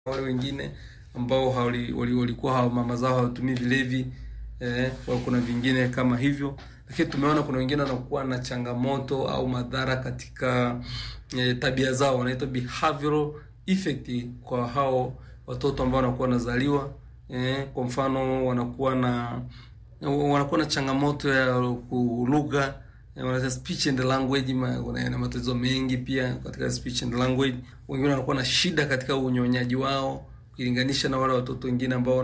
wale wengine ambao walikuwa wali, mama zao hawatumii vilevi eh, kuna vingine kama hivyo, lakini tumeona kuna wengine wanakuwa na changamoto au madhara katika eh, tabia zao, wanaitwa behavioral effect kwa hao watoto ambao wanakuwa wanazaliwa eh, kwa mfano wanakuwa na wanakuwa na changamoto ya lugha eh, speech and language, na matatizo mengi pia katika speech and language. Wengine wanakuwa na shida katika unyonyaji wao ukilinganisha na wale watoto wengine ambao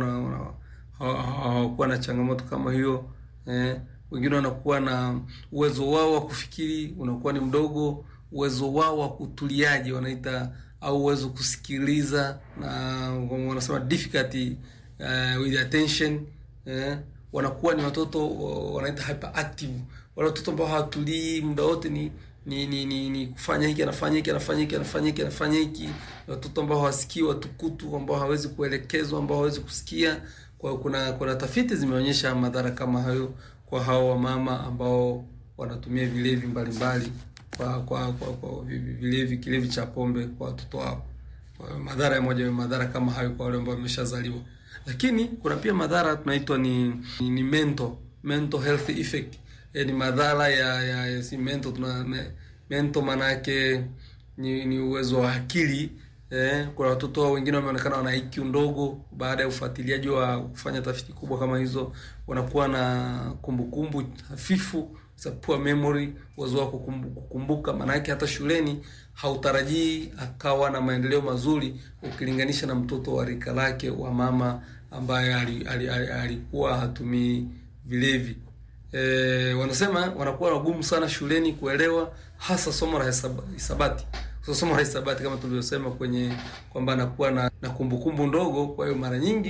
hawakuwa na changamoto kama hiyo eh. Wengine wanakuwa na uwezo wao wa kufikiri unakuwa ni mdogo, uwezo wao wa kutuliaji wanaita au uwezo kusikiliza, na wanasema difficulty uh, with attention eh. Wanakuwa ni watoto wanaita hyperactive, wale watoto ambao hawatulii muda wote ni ni ni ni, ni kufanya hiki anafanya hiki anafanya hiki anafanya hiki anafanya hiki. Watoto ambao hawasikii, watukutu ambao hawezi kuelekezwa, ambao hawezi kusikia. Kwa kuna kuna tafiti zimeonyesha madhara kama hayo kwa hao wamama ambao wanatumia vilevi mbalimbali kwa kwa kwa, kwa vilevi kilevi cha pombe kwa watoto wao. Kwa madhara ya moja madhara kama hayo kwa wale ambao wameshazaliwa, lakini kuna pia madhara tunaitwa ni, ni, ni mental mental health effect ni madhara ya ya, ya si mental tuna me, mental maana yake ni, ni uwezo wa akili eh. Kuna watoto wengine wameonekana wana IQ ndogo, baada ya ufuatiliaji wa kufanya tafiti kubwa kama hizo, wanakuwa na kumbukumbu hafifu, poor memory, uwezo wa kukumbuka. Maana yake hata shuleni hautarajii akawa na maendeleo mazuri ukilinganisha na mtoto wa rika lake wa mama ambaye alikuwa hatumii vilevi. E, wanasema wanakuwa wagumu sana shuleni kuelewa hasa somo la hisabati. So, somo la hisabati kama tulivyosema kwenye kwamba anakuwa na, na kumbukumbu ndogo. Kwa hiyo mara nyingi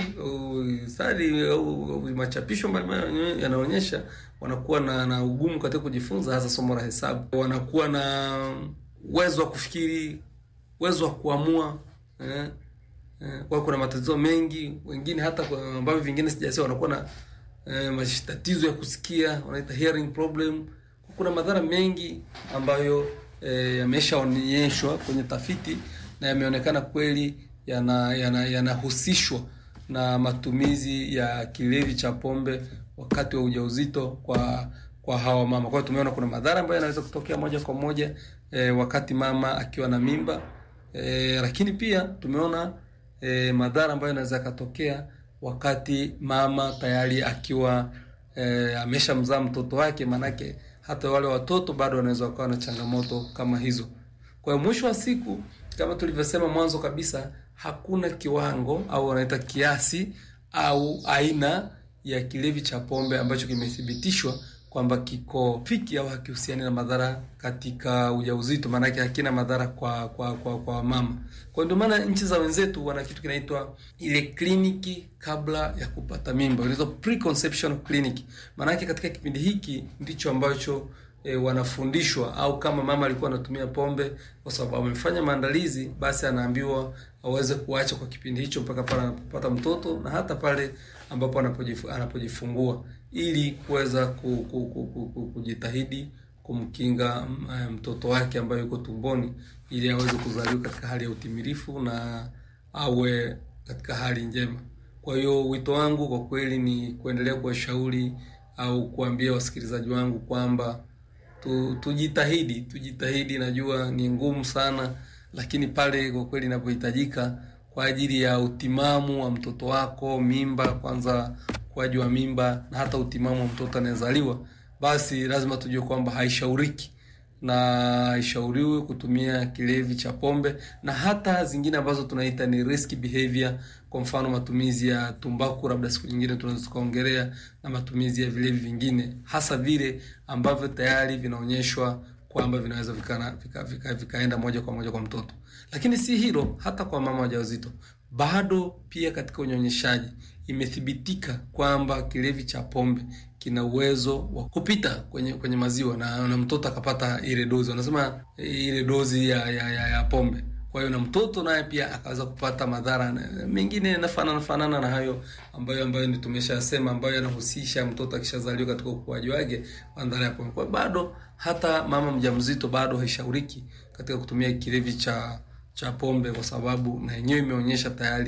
stadi au machapisho mbalimbali yanaonyesha wanakuwa na, na ugumu katika kujifunza hasa somo la hesabu. Wanakuwa na uwezo wa kufikiri, uwezo wa kuamua eh, eh, kwa kuna matatizo mengi, wengine hata ambavyo vingine sijasema wanakuwa na Eh, matatizo ya kusikia wanaita hearing problem. Kuna madhara mengi ambayo eh, yameshaonyeshwa kwenye tafiti na yameonekana kweli yanahusishwa yana, yana na matumizi ya kilevi cha pombe wakati wa ujauzito kwa kwa hawa mama. Kwa hiyo tumeona kuna madhara ambayo yanaweza kutokea moja kwa moja eh, wakati mama akiwa na mimba eh, lakini pia tumeona eh, madhara ambayo yanaweza yakatokea wakati mama tayari akiwa e, ameshamzaa mtoto wake. Maanake hata wale watoto bado wanaweza wakawa na changamoto kama hizo. Kwa hiyo mwisho wa siku, kama tulivyosema mwanzo kabisa, hakuna kiwango au wanaita kiasi au aina ya kilevi cha pombe ambacho kimethibitishwa kwamba kiko fiki au hakihusiani na madhara katika ujauzito. Maanake hakina madhara kwa kwa kwa kwa mama. Kwa ndio maana nchi za wenzetu wana kitu kinaitwa ile kliniki kabla ya kupata mimba, inaitwa preconception clinic. Maanake katika kipindi hiki ndicho ambacho e, wanafundishwa au kama mama alikuwa anatumia pombe kwa sababu amefanya maandalizi, basi anaambiwa aweze kuacha kwa kipindi hicho mpaka pale anapopata mtoto na hata pale ambapo anapojifungua ili kuweza kujitahidi kumkinga mtoto wake ambaye yuko tumboni ili aweze kuzaliwa katika hali ya utimilifu na awe katika hali njema. Kwa hiyo wito wangu kwa kweli ni kuendelea kuwashauri au kuambia wasikilizaji wangu kwamba tu, tujitahidi tujitahidi. Najua ni ngumu sana, lakini pale kwa kweli inapohitajika kwa ajili ya utimamu wa mtoto wako, mimba kwanza, ukuaji wa mimba na hata utimamu wa mtoto anayezaliwa, basi lazima tujue kwamba haishauriki na haishauriwi kutumia kilevi cha pombe na hata zingine ambazo tunaita ni risk behavior. Kwa mfano matumizi ya tumbaku, labda siku nyingine tunaweza tukaongelea, na matumizi ya vilevi vingine, hasa vile ambavyo tayari vinaonyeshwa kwamba vinaweza vikaenda vika, vika, vika moja kwa moja kwa mtoto. Lakini si hilo, hata kwa mama wajawazito bado pia katika unyonyeshaji imethibitika kwamba kilevi cha pombe kina uwezo wa kupita kwenye kwenye maziwa na, na mtoto akapata ile dozi, wanasema ile dozi ya, ya, ya, ya pombe. Kwa hiyo na mtoto naye pia akaweza kupata madhara mengine yanafanana fanana na hayo ambayo ambayo ni tumeshasema, ambayo yanahusisha mtoto akishazaliwa katika ukuaji wake madhara ya pombe. Kwa hiyo bado hata mama mjamzito bado haishauriki katika kutumia kilevi cha cha pombe, kwa sababu na yenyewe imeonyesha tayari